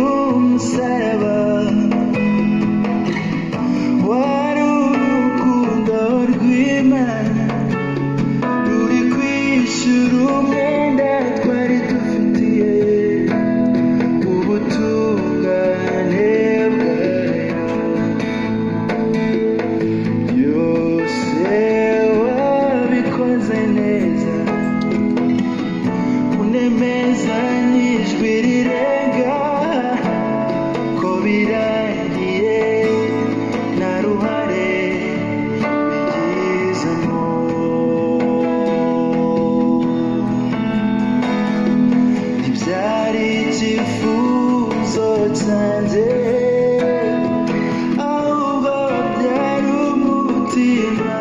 Birikumsaba wari urukundo rw'Imana ruri kwishyura umwenda twari dufitiye ubutungane bwayo byose wabikoze neza unemeza n'ijwi rirenga ko birangiye nta ruhare bigizemo ntibyari icyifuzo cyanjye ahubwo byari umutima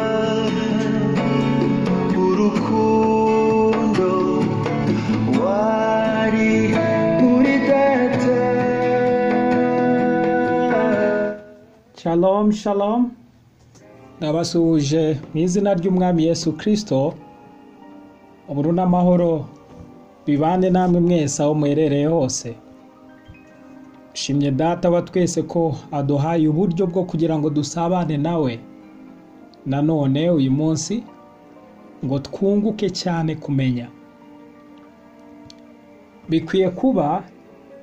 urukundo wari muri data shalom shalom ndabasuhuje mu izina ry'umwami yesu kirisito uburu n'amahoro bibane namwe mwese aho muherereye hose shimye data wa twese ko aduhaye uburyo bwo kugira ngo dusabane nawe nanone uyu munsi ngo twunguke cyane kumenya bikwiye kuba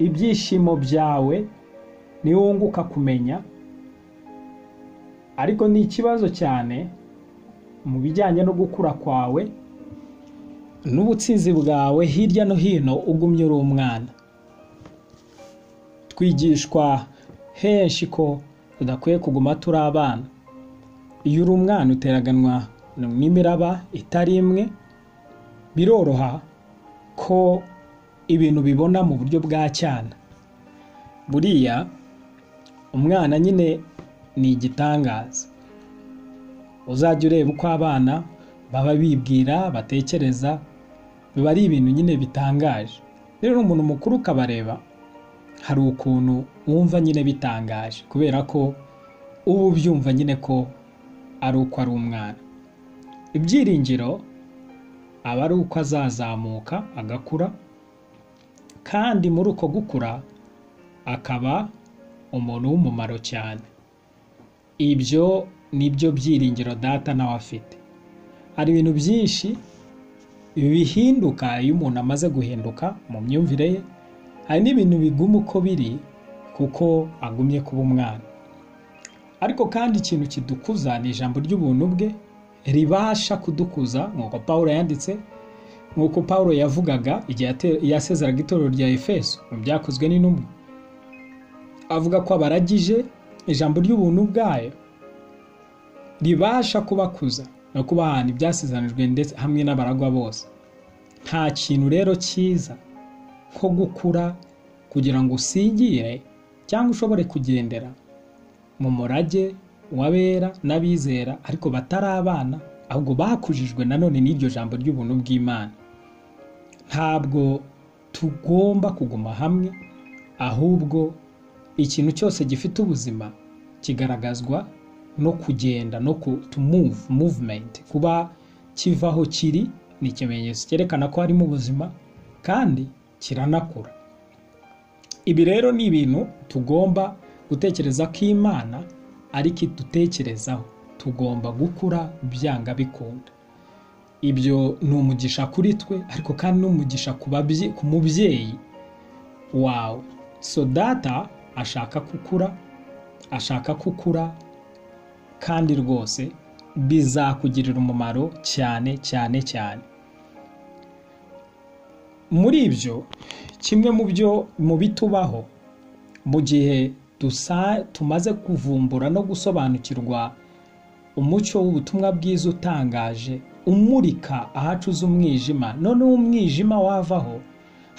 ibyishimo byawe niwunguka kumenya ariko ni ikibazo cyane mu bijyanye no gukura kwawe n'ubutsinzi bwawe hirya no hino ugumye uri umwana twigishwa henshi ko tudakwiye kuguma turi abana iyo uri umwana uteraganwa n'imiraba itari imwe biroroha ko ibintu bibona mu buryo bwa cyana buriya umwana nyine ni igitangaza uzajya ureba uko abana baba bibwira batekereza biba ari ibintu nyine bitangaje rero umuntu mukuru ukabareba hari ukuntu wumva nyine bitangaje kubera ko uba ubyumva nyine ko ari uko ari umwana ibyiringiro aba ari uko azazamuka agakura kandi muri uko gukura akaba umuntu w'umumaro cyane ibyo ni byo byiringiro data nawe afite hari ibintu byinshi bihinduka iyo umuntu amaze guhinduka mu myumvire ye hari n'ibintu biguma uko biri kuko agumye kuba umwana ariko kandi ikintu kidukuza ni ijambo ry'ubuntu bwe ribasha kudukuza nk'uko paul yanditse nk'uko paul yavugaga igihe yate- yasezeraga itorero rya efeso mu byakozwe n'intumwa avuga ko abaragije ijambo ry'ubuntu bwayo ribasha kubakuza no kubahana ibyasezeranyijwe ndetse hamwe n'abaragwa bose nta kintu rero cyiza nko gukura kugira ngo usigire cyangwa ushobore kugendera mu murage w'abera n'abizera ariko batari abana ahubwo bakujijwe nanone n'iryo jambo ry'ubuntu bw'imana ntabwo tugomba kuguma hamwe ahubwo ikintu cyose gifite ubuzima kigaragazwa no kugenda no ku to move movement kuba kiva aho kiri ni ikimenyetso cyerekana ko harimo ubuzima kandi kiranakura ibi rero ni ibintu tugomba gutekereza ko imana ariko idutekerezaho tugomba gukura byanga bikunda ibyo ni umugisha kuri twe ariko kandi ni umugisha ku babye- ku mubyeyi wawe so data ashaka kukura ashaka kukura kandi rwose bizakugirira umumaro cyane cyane cyane muri ibyo kimwe mu byo mu bitubaho mu gihe dusa- tumaze kuvumbura no gusobanukirwa umucyo w'ubutumwa bwiza utangaje umurika ahacuze umwijima noneho umwijima wavaho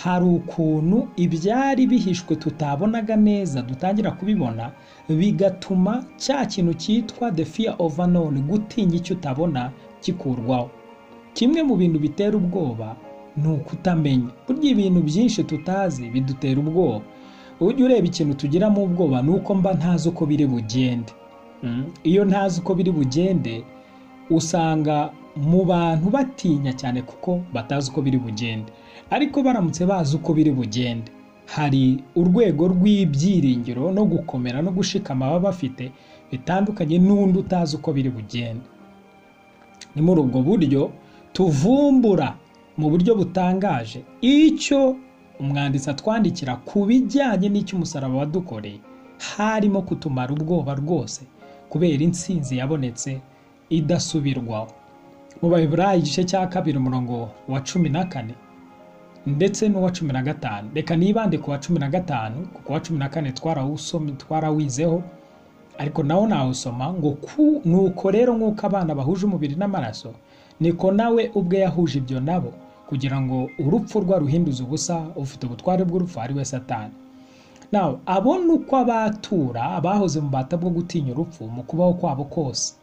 hari ukuntu ibyari bihishwe tutabonaga neza dutangira kubibona bigatuma cya kintu cyitwa the fear of unknown gutinya icyo utabona kikurwaho kimwe mu bintu bitera ubwoba ni ukutamenya burya ibintu byinshi tutazi bidutera ubwoba ujya ureba ikintu tugiramo ubwoba ni uko mba ntazi uko biri bugende Mm. iyo ntazi uko biri bugende usanga mu bantu batinya cyane kuko batazi uko biri bugende ariko baramutse bazi uko biri bugende hari urwego rw'ibyiringiro no gukomera no gushikama baba bafite bitandukanye n'undi utazi uko biri bugende ni muri ubwo buryo tuvumbura mu buryo butangaje icyo umwanditsi atwandikira ku bijyanye n'icyo umusaraba wadukoreye harimo kutumara ubwoba rwose kubera insinzi yabonetse idasubirwaho mu baheburayi igice cya kabiri umurongo wa cumi na kane ndetse n'uwa cumi na gatanu reka nibande ku wa cumi na gatanu kuko uwa cumi na kane twarawusomye- twarawizeho ariko nawo nawusoma ngo ku nuko rero nk'uko abana bahuje umubiri n'amaraso niko nawe ubwe yahuje ibyo nabo kugira ngo urupfu rwaruhinduze ubusa ufite ubutware bw'urupfu ari we satani nawe abona uko abatura abahoze mu bata bwo gutinya urupfu mu kubaho kwabo kose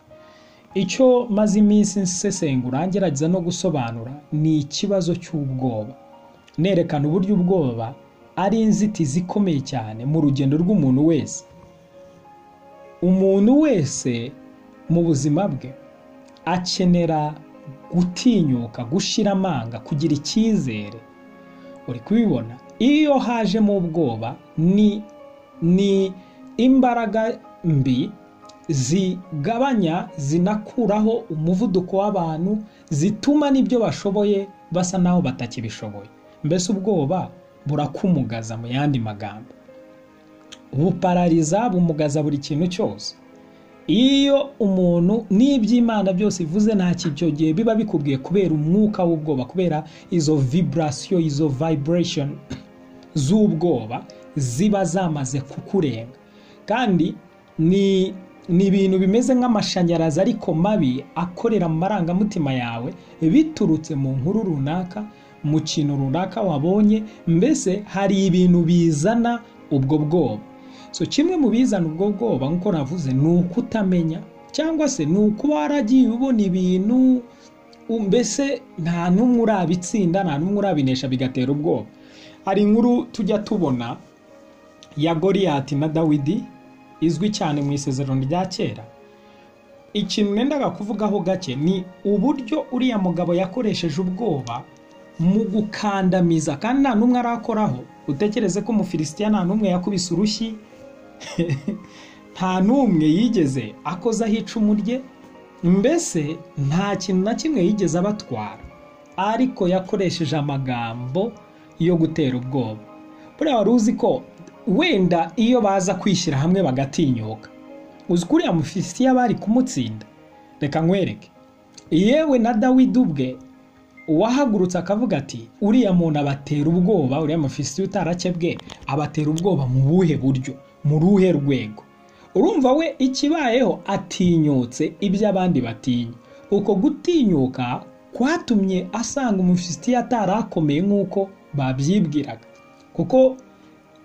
icyo maze iminsi nsesengura ngerageza no gusobanura ni ikibazo cy'ubwoba nerekana uburyo ubwoba ari inzitizi ikomeye cyane mu rugendo rw'umuntu wese umuntu wese mu buzima bwe akenera gutinyuka gushyira amanga kugira icyizere uri kubibona iyo hajemo ubwoba ni ni imbaraga mbi zigabanya zinakuraho umuvuduko w'abantu zituma n'ibyo bashoboye basa naho batakibishoboye mbese ubwoba burakumugaza mu yandi magambo buparariza bumugaza buri kintu cyose iyo umuntu n'iby'imana byose ivuze nta kibyo gihe biba bikubwiye kubera umwuka w'ubwoba kubera izo vibrasiyo izo vibration z'ubwoba ziba zamaze kukurenga kandi ni ni ibintu bimeze nk'amashanyarazi ariko mabi akorera mu marangamutima yawe biturutse mu nkuru runaka mu kintu runaka wabonye mbese hari ibintu bizana ubwo bwoba so kimwe mu bizana ubwo bwoba nk'uko navuze ni ukutamenya cyangwa se ni ukuba waragiye ubona ibintu u- mbese nta n'umwe urabitsinda nta n'umwe urabinesha bigatera ubwoba hari inkuru tujya tubona ya goriyati na dawidi izwi cyane mu isezerano rya kera ikintu nendaga kuvugaho gake ni uburyo uriya mugabo yakoresheje ubwoba mu gukandamiza kandi nta n'umwe arakoraho utekereze ko umufilisitiya nta n'umwe yakubise urushyi nta n'umwe yigeze akozaho icumu rye mbese nta kintu na kimwe yigeze abatwara ariko yakoresheje amagambo yo gutera ubwoba buriya wari uzi ko wenda iyo baza kwishyira hamwe bagatinyuka uzi ko uriya mufilisitiya bari kumutsinda reka nkwereke yewe na dawidi ubwe uwahagurutse akavuga ati uriya muntu abatera ubwoba uriya mufisiti utarakebwe abatera ubwoba mu buhe buryo mu ruhe rwego urumva we ikibayeho atinyutse ibyo abandi batinya uko gutinyuka kwatumye asanga umufisiti atarakomeye nk'uko babyibwiraga kuko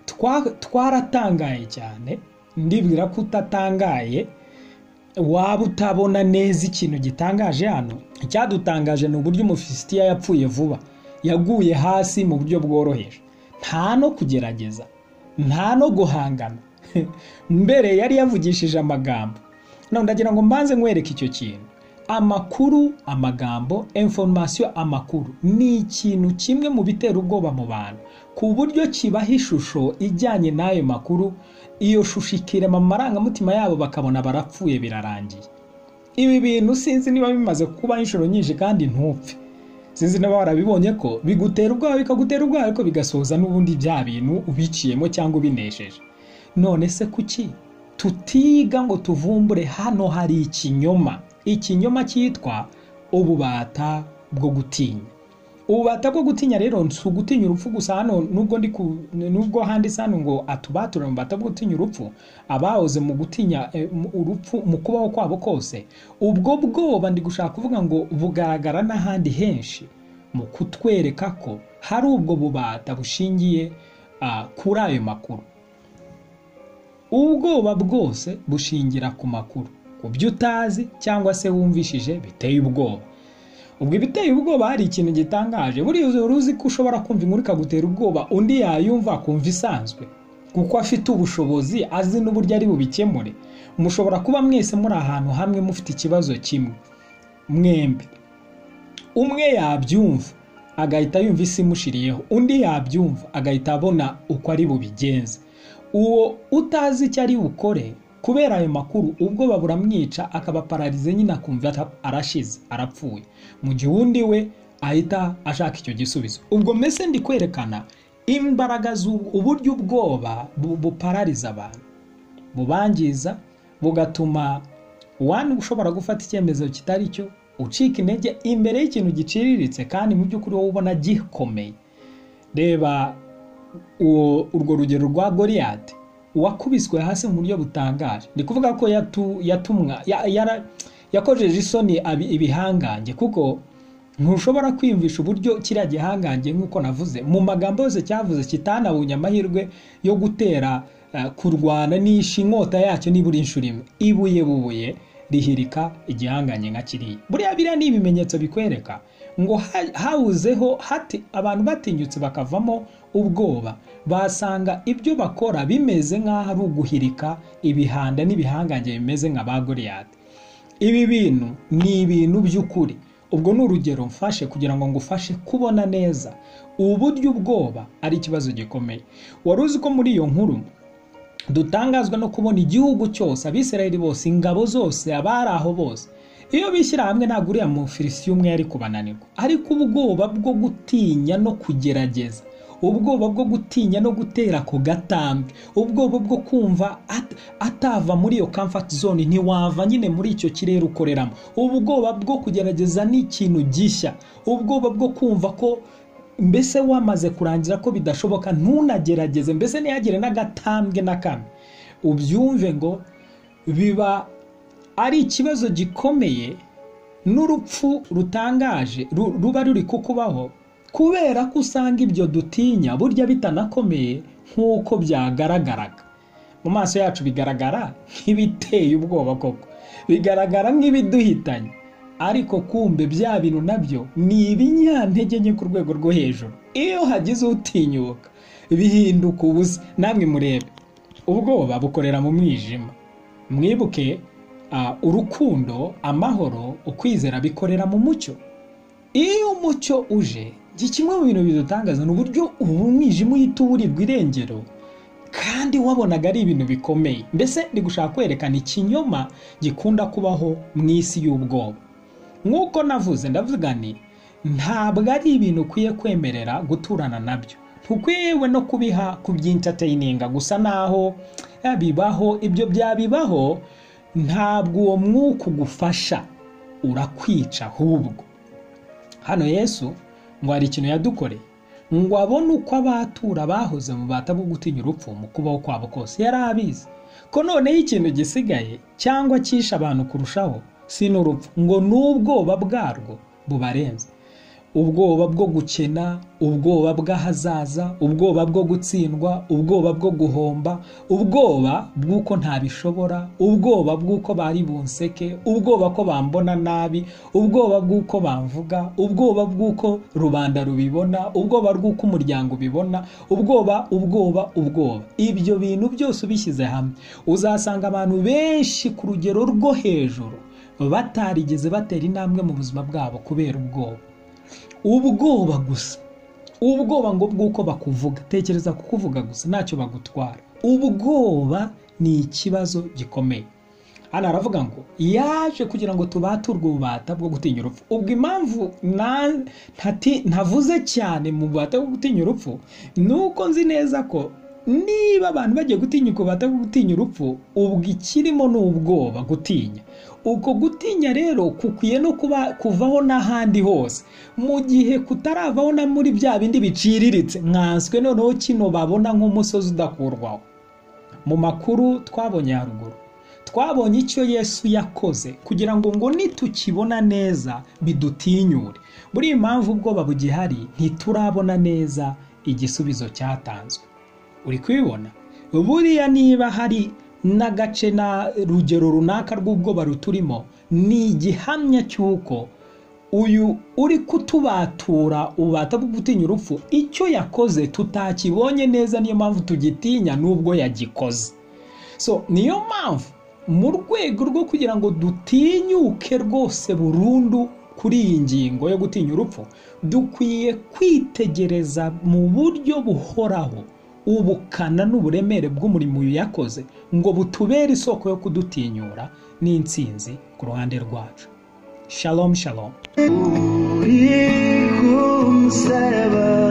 twa- twaratangaye cyane ndibwira ko utatangaye waba utabona neza ikintu gitangaje hano icyadutangaje ni uburyo umufilisitiya yapfuye vuba yaguye hasi mu buryo bworoheje nta no kugerageza nta no guhangana mbere yari yavugishije amagambo none ndagira ngo mbanze nkwereke icyo kintu amakuru amagambo informasiyo amakuru ni ikintu kimwe mu bitera ubwoba mu bantu ku buryo kibaha ishusho ijyanye n'ayo makuru iyo shusho ikirema mu marangamutima yabo bakabona barapfuye birarangiye ibi bintu sinzi niba bimaze kuba inshuro nyinshi kandi ntupfe sinzi niba warabibonye ko bigutera ubwoba bikagutera ubwoba ariko bigasoza n'ubundi bya bintu ubiciyemo cyangwa ubinesheje none se kuki tutiga ngo tuvumbure hano hari ikinyoma ikinyoma cyitwa ububata bwo gutinya ububata bwo gutinya rero si ugutinya urupfu gusa hano nubwo ndi ku- nubwo handitse hano ngo atubature mu bubata bwo gutinya urupfu abahoze mu gutinya eh, mu- urupfu mu kubaho kwabo kose ubwo bwoba ndi gushaka kuvuga ngo bugaragara n'ahandi henshi mu kutwereka ko hari ubwo bubata bushingiye ah, kuri ayo makuru ubwoba bwose bushingira ku makuru ku byo utazi cyangwa se wumvishije biteye ubwoba ubwo ibiteye ubwoba hari ikintu gitangaje buriya uzi- uruzi ko ushobora kumva inkuru ikagutera ubwoba undi yayumva akumva isanzwe kuko afite ubushobozi azi n'uburyo ari bubikemure mushobora kuba mwese muri ahantu hamwe mufite ikibazo kimwe mwembi umwe yabyumva agahita yumva isi imushiriyeho undi yabyumva agahita abona uko ari bubigenze uwo utazi icyo ari bukore kubera ayo makuru ubwoba buramwica akaba pararize nyine akumva ara- arashize arapfuye mu gihe undi we ahita ashaka icyo gisubizo ubwo mbese ndi kwerekana imbaraga z'ubu- uburyo ubwoba bu- buparariza abantu bubangiza bugatuma uwandi ushobora gufata icyemezo kitari cyo ucika intege imbere y'ikintu giciriritse kandi mu by'ukuri wowe ubona gikomeye reba uwo- urwo rugero rwa goriyate uwakubiswe hasi mu buryo butangaje ni kuvuga ko yatu- yatumwa ya- yara- yakojeje isoni abi- ibihangange kuko ntushobora kwiyumvisha uburyo kiriya gihangange nk'uko navuze mu magambo yose cyavuze kitanabonye amahirwe yo gutera eh, kurwana n'isha inkota yacyo nibura inshuro imwe ibuye bubuye rihirika igihangange nka kiriya buriya biriya ni ibimenyetso bikwereka ngo ha- habuzeho hati abantu batinyutse bakavamo ubwoba basanga ibyo bakora bimeze nk'aho ari uguhirika ibihanda n'ibihangange bimeze nka ba goriyati ibi bintu ni ibintu by'ukuri ubwo ni urugero mfashe kugira ngo ngufashe kubona neza ubu buryo ubwoba ari ikibazo gikomeye wari uzi ko muri iyo nkuru dutangazwa no kubona igihugu cyose abisirayeli bose ingabo zose abari aho bose iyo bishyira hamwe ntabwo uriya mufilisiti umwe yari kubananirwa ariko ubwoba bwo gutinya no kugerageza ubwoba bwo gutinya no gutera ako gatambwe ubwoba bwo kumva at- atava muri iyo comfort zone ntiwava nyine muri icyo kirere ukoreramo ubwoba bwo kugerageza n'ikintu gishya ubwoba bwo kumva ko mbese wamaze kurangira ko bidashoboka ntunagerageze mbese ntihagire n'agatambwe na kamwe ubyumve ngo biba ari ikibazo gikomeye n'urupfu rutangaje ru- ruba ruri kukubaho kubera ko usanga ibyo dutinya burya bitanakomeye nk'uko byagaragaraga mu maso yacu bigaragara nk'ibiteye ubwoba koko bigaragara nk'ibiduhitanye ariko kumbe bya bintu nabyo ni ibinyantege nke ku rwego rwo hejuru iyo hagize utinyuka bihinduka ubusa namwe murebe ubwoba bukorera mu mwijima mwibuke ah, urukundo amahoro ukwizera bikorera mu mucyo iyo umucyo uje iki kimwe mu bintu bidutangaza ni uburyo ubu umwijima uhita uburirwa irengero kandi wabonaga ari ibintu bikomeye mbese ndi gushaka kwerekana ikinyoma gikunda kubaho mu isi y'ubwoba nk'uko navuze ndavuga nti ntabwo ari ibintu ukwiye kwemerera guturana nabyo ntukwiyewe no kubiha kubyintateininga gusa naho eh, bibaho ibyo byabibaho ntabwo uwo mwuka ugufasha urakwica ahubwo hano yesu ngo hari ikintu yadukoreye ngo abone uko abatura bahoze mu bata bwo gutinya urupfu mu kubaho kwabo kose yari abizi ko noneho ikintu gisigaye cyangwa cyishe abantu kurushaho si n'urupfu ngo n'ubwoba bwarwo bubarenze ubwoba bwo gukena ubwoba bw'ahazaza ubwoba bwo gutsindwa ubwoba bwo guhomba ubwoba bw'uko ntabishobora ubwoba bw'uko bari bunseke ubwoba ko bambona nabi ubwoba bw'uko bamvuga ubwoba bw'uko rubanda rubibona ubwoba bw'uko umuryango ubibona ubwoba ubwoba ubwoba ibyo bintu byose ubishyize hamwe uzasanga abantu benshi ku rugero rwo hejuru batarigeze batera intambwe mu buzima bwabo kubera ubwoba ubwoba gusa ubwoba ngo bw'uko bakuvuga tekereza ku kuvuga gusa ntacyo bagutwara ubwoba ni ikibazo gikomeye hano aravuga ngo yaje kugira ngo tubaturwe ububata bwo gutinya urupfu ubwo impamvu na- ntati- ntavuze cyane mu bubata bwo gutinya urupfu ni uko nzi neza ko niba abantu bagiye gutinya ubwo bubata bwo gutinya urupfu ubwo ikirimo ni ubwoba gutinya uko gutinya rero kukwiye no kuba kuvaho n'ahandi hose mu gihe kutaravaho na muri bya bindi biciriritse mwanswe noneho kino babona nk'umusozi udakurwaho mu makuru twabonye haruguru twabonye icyo yesu yakoze kugira ngo ngo nitukibona neza bidutinyure buriya impamvu ubwoba bugihari ntiturabona neza igisubizo cyatanzwe uri kubibona buriya niba hari n'agace na rugero runaka rw'ubwoba ruturimo ni igihamya cy'uko uyu uri kutubatura ubata bwo gutinya urupfu icyo yakoze tutakibonye neza niyo mpamvu tugitinya n'ubwo yagikoze so niyo mpamvu mu rwego rwo kugira ngo dutinyuke rwose burundu kuri iyi ngingo yo gutinya urupfu dukwiye kwitegereza mu buryo buhoraho ubukana n'uburemere bw'umurimo uyu yakoze ngo butubere isoko yo kudutinyura n'insinzi ku ruhande rwacu shalom shalom uri ku musaraba